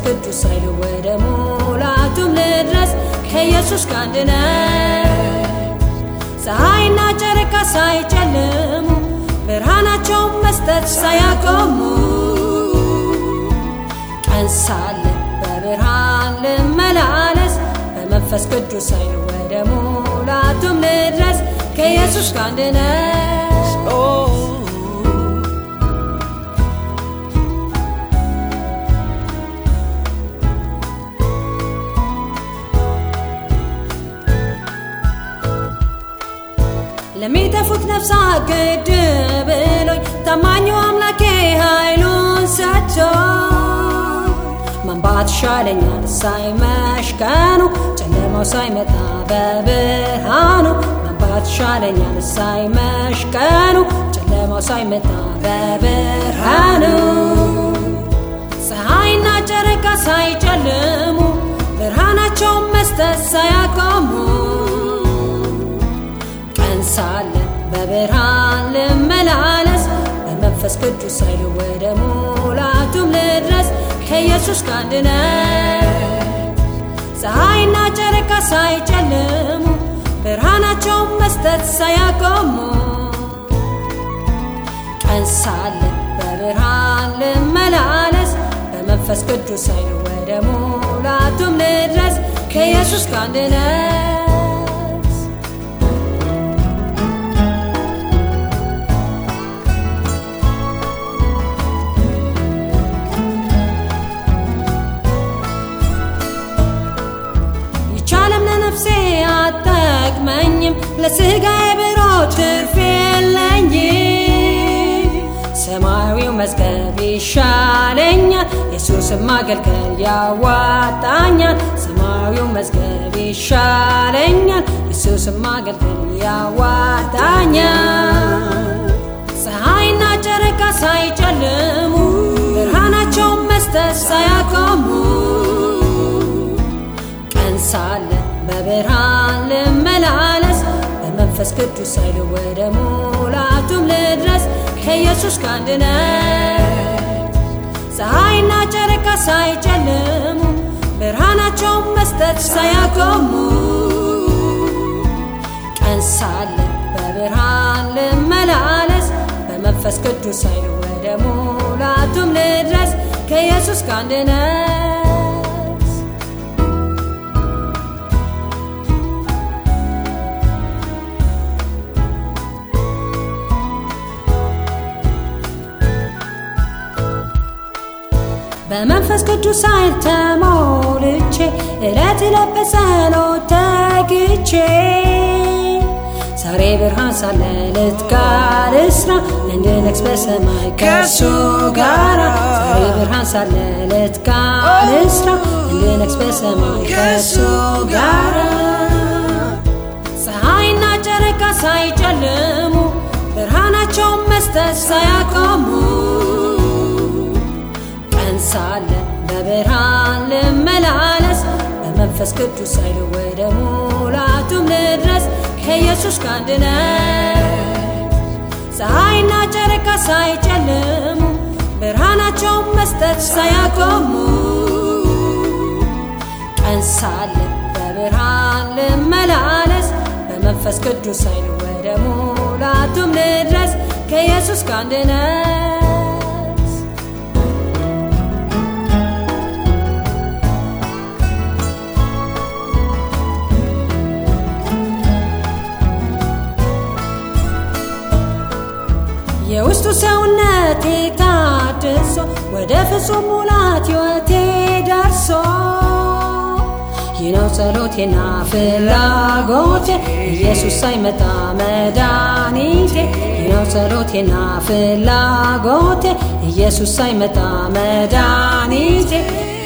ቅዱስ ኃይል ወደ ሙላቱም ልድረስ ከኢየሱስ ጋር አንድነት ፀሐይና ጨረቃ ሳይጨልሙ ብርሃናቸውን መስጠት ሳያቆሙ ቀን ሳለ በብርሃን ልመላለስ በመንፈስ ቅዱስ ኃይል ወደ ሙላቱም ልድረስ ከኢየሱስ ጋር አንድነት ለሚጠፉት ነፍሳት ግድ ብሎኝ ታማኙ አምላኬ ኃይሉን ሰጥቶ መንባት ይሻለኛል ሳይመሽ ቀኑ ጨለማው ሳይመጣ በብርሃኑ መንባት ይሻለኛል ሳይመሽ ቀኑ ጨለማው ሳይመጣ በብርሃኑ ፀሐይና ጨረቃ ሳይጨልሙ ብርሃናቸውን መስጠት ሳያቆሙ ቀን ሳለ በብርሃን ልመላለስ በመንፈስ ቅዱስ ኃይል ወደ ሙላቱም ልድረስ ከኢየሱስ ጋር አንድነት ፀሐይና ጨረቃ ሳይጨልሙ ብርሃናቸውን መስጠት ሳያቆሙ ቀን ሳለ በብርሃን ልመላለስ በመንፈስ ቅዱስ ኃይል ወደ ሙላቱም ልድረስ ከኢየሱስ ጋር አንድነት ይቻለም ለነፍሴ አጠቅመኝም ለስጋዬ ብሮ ትርፍ የለኝም ሰማያዊው መዝገብ ይሻለኛል ኢየሱስን ማገልገል ያዋጣኛል ሰማያዊው መዝገብ ይሻለኛል ኢየሱስን ማገልገል ያዋጣኛል ፀሐይና ጨረቃ ሳይጨልሙ ብርሃናቸውን መስጠት ሳያቆሙ ቀን ሳለ በብርሃን ልመላለስ በመንፈስ ቅዱስ ኃይል ወደ ሙላቱም ልድረስ ከኢየሱስ ጋር አንድነት ፀሐይና ጨረቃ ሳይጨልሙ ብርሃናቸውን መስጠት ሳያቆሙ ቀን ሳለ በብርሃን ልመላለስ በመንፈስ ቅዱስ ኃይል ወደ ሙላቱም ልድረስ ከኢየሱስ ጋር አንድነት በመንፈስ ቅዱስ ኃይል ተሞልቼ እለት እለት በጸሎት ተግቼ ዛሬ ብርሃን ሳለ ልትጋ ልስራ እንድነግስ በሰማይ ከእሱ ጋራ ዛሬ ብርሃን ሳለ ልትጋ ልስራ እንድነግስ በሰማይ ከእሱ ጋራ ፀሐይና ጨረቃ ሳይጨልሙ ብርሃናቸውን መስጠት ሳያቆሙ ቀን ሳለ በብርሃን ልመላለስ በመንፈስ ቅዱስ ኃይል ወደ ሙላቱም ልድረስ ከኢየሱስ ጋር አንድነት ፀሐይና ጨረቃ ሳይጨልሙ ብርሃናቸውን መስጠት ሳያቆሙ ቀን ሳለ በብርሃን ልመላለስ በመንፈስ ቅዱስ ኃይል ወደ ሙላቱም ልድረስ ከኢየሱስ ጋር አንድነት የውስጡ ሰውነቴ ታድሶ ወደ ፍጹም ሙላት ሕይወቴ ደርሶ ይህ ነው ጸሎቴና ፍላጎቴ ኢየሱስ ሳይመጣ መድኃኒቴ ይህ ነው ጸሎቴና ፍላጎቴ ኢየሱስ ሳይመጣ መድኃኒቴ